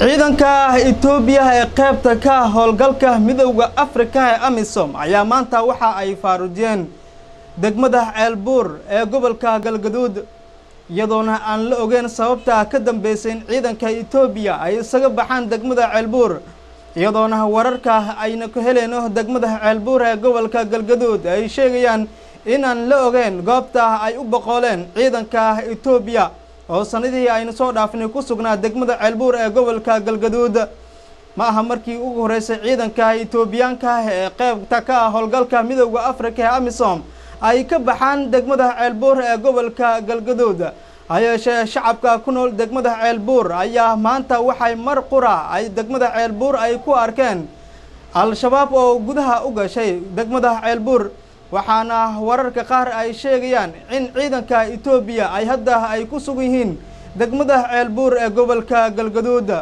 ciidanka itoobiya ee qaybta ka howlgalka midowda afrika ee amisom ayaa maanta waxa ay faarujiyeen degmada ceelbuur ee gobolka galgaduud iyadoona aan la ogeyn sababta ka dambeysay in ciidanka itoobiya ay isaga baxaan degmada ceelbuur iyadoona wararka ayna ku heleyno degmada ceelbuur ee gobolka galgaduud ay sheegayaan inaan la ogeyn goobta ay u boqoleen ciidanka itoobiya oo sanadihii aynu soo dhaafnay ku sugnaa degmada ceelbuur ee gobolka galgaduud ma aha markii ugu horreysay ciidanka itoobiyaanka ee qeybta ka ah howlgalka midowda afrika ee amisom ay ka baxaan degmada ceelbuur ee gobolka galgaduud hayeeshee shacabka ku nool degmada ceelbuur ayaa maanta waxay mar qura ay degmada ceelbuur ay ku arkeen al-shabaab oo gudaha u gashay degmada ceelbuur waxaana wararka qaar ay sheegayaan in ciidanka itoobiya ay hadda ay ku sugan yihiin degmada ceelbuur ee gobolka galgaduud